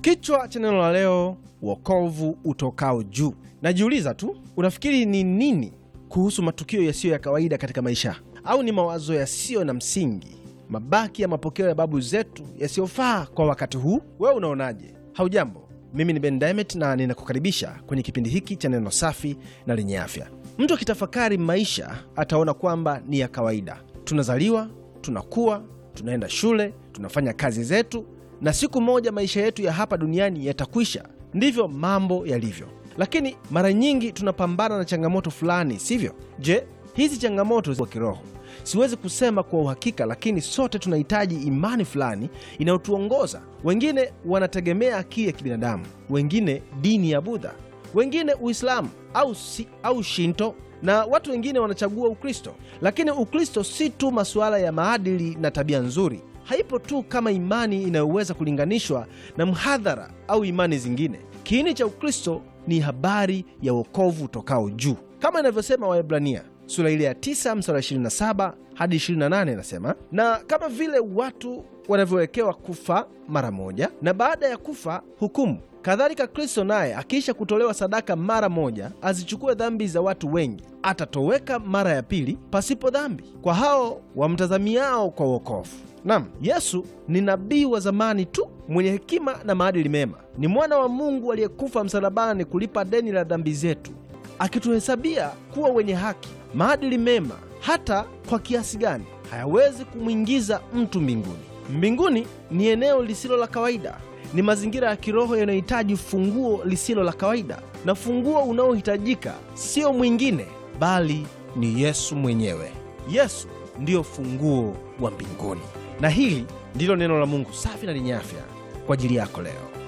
Kichwa cha neno la leo, wokovu utokao juu. Najiuliza tu, unafikiri ni nini kuhusu matukio yasiyo ya kawaida katika maisha, au ni mawazo yasiyo na msingi, mabaki ya mapokeo ya babu zetu yasiyofaa kwa wakati huu? Wewe unaonaje? Haujambo, mimi ni Ben Diamond na ninakukaribisha kwenye kipindi hiki cha neno safi na lenye afya. Mtu akitafakari maisha ataona kwamba ni ya kawaida. Tunazaliwa, tunakuwa, tunaenda shule, tunafanya kazi zetu, na siku moja maisha yetu ya hapa duniani yatakwisha. Ndivyo mambo yalivyo, lakini mara nyingi tunapambana na changamoto fulani, sivyo? Je, hizi changamoto za kiroho siwezi kusema kwa uhakika, lakini sote tunahitaji imani fulani inayotuongoza. Wengine wanategemea akili ya kibinadamu, wengine dini ya Budha, wengine Uislamu au, si, au Shinto na watu wengine wanachagua Ukristo. Lakini Ukristo si tu masuala ya maadili na tabia nzuri. Haipo tu kama imani inayoweza kulinganishwa na mhadhara au imani zingine. Kiini cha Ukristo ni habari ya wokovu utokao juu, kama inavyosema Waebrania sura ile ya 9 mstari 27 hadi 28, inasema na kama vile watu wanavyowekewa kufa mara moja na baada ya kufa hukumu, kadhalika Kristo naye akiisha kutolewa sadaka mara moja azichukue dhambi za watu wengi, atatoweka mara ya pili pasipo dhambi kwa hao wamtazamiao kwa wokovu. Nam, Yesu ni nabii wa zamani tu mwenye hekima na maadili mema. Ni mwana wa Mungu aliyekufa msalabani kulipa deni la dhambi zetu, akituhesabia kuwa wenye haki. Maadili mema hata kwa kiasi gani hayawezi kumwingiza mtu mbinguni. Mbinguni ni eneo lisilo la kawaida, ni mazingira ya kiroho yanayohitaji funguo lisilo la kawaida, na funguo unaohitajika sio mwingine bali ni Yesu mwenyewe. Yesu ndiyo funguo wa mbinguni, na hili ndilo neno la Mungu safi na lenye afya kwa ajili yako leo.